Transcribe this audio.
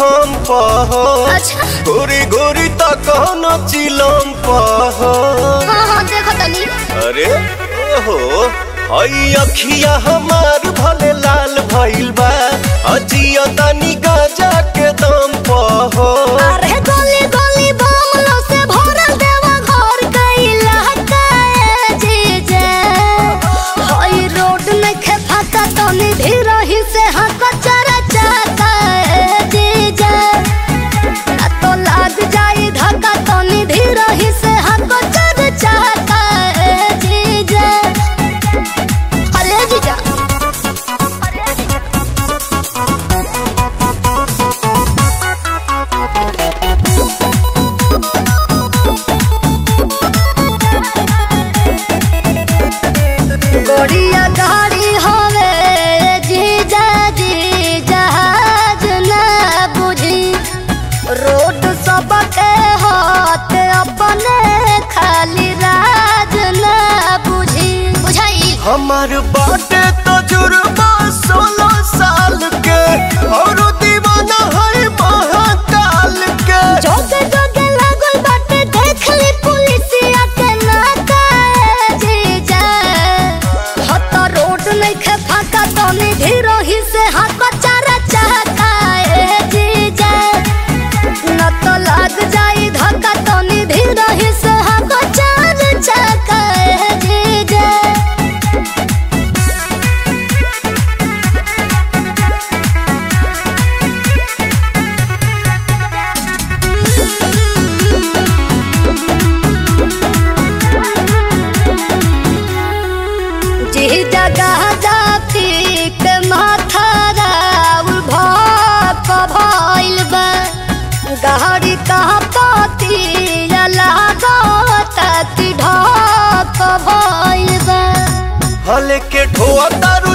हम पह अच्छा गोरी गोरी तक न चिलम पह हाँ हाँ देखो तनी अरे ओहो हई अखिया हमार भले लाल भइल बा अजिया तनी गाजा के दम पह अरे गली गली बमलो से भरल देवा घर कैला काए जीजे हई रोड में खे फाका तनी धीरही से हक चरा चाका जीजे ना तो लाग जाई धक्का तनी धीरही से हक चरा चाका जीजे अरे जीजा अरे जीजा गोड़िया गाड़ी हवे जीजा जी जहाज न बुझी रोड सबके हाथ अपने खाली राज न बुझी बुझाई हमार बाटे तजुर्बा सोलह साल के और दीवाना है महाकाल के जोगे जोगे लागल बाटे देख ली पुलिसिया के नाका जीजा हत रोड नइखे फाका तनी धीरही से हाथ चारा चाहता ए जीजा न तो लाग जाई धक्का तनी धीरही से हाथ चारा चाहता ए जीजा जी जगह जाती के माथा राउल भक भइल बा गाड़ी कहाँ पाती लागत कि ढक भइल बा हले के ढोआ तारू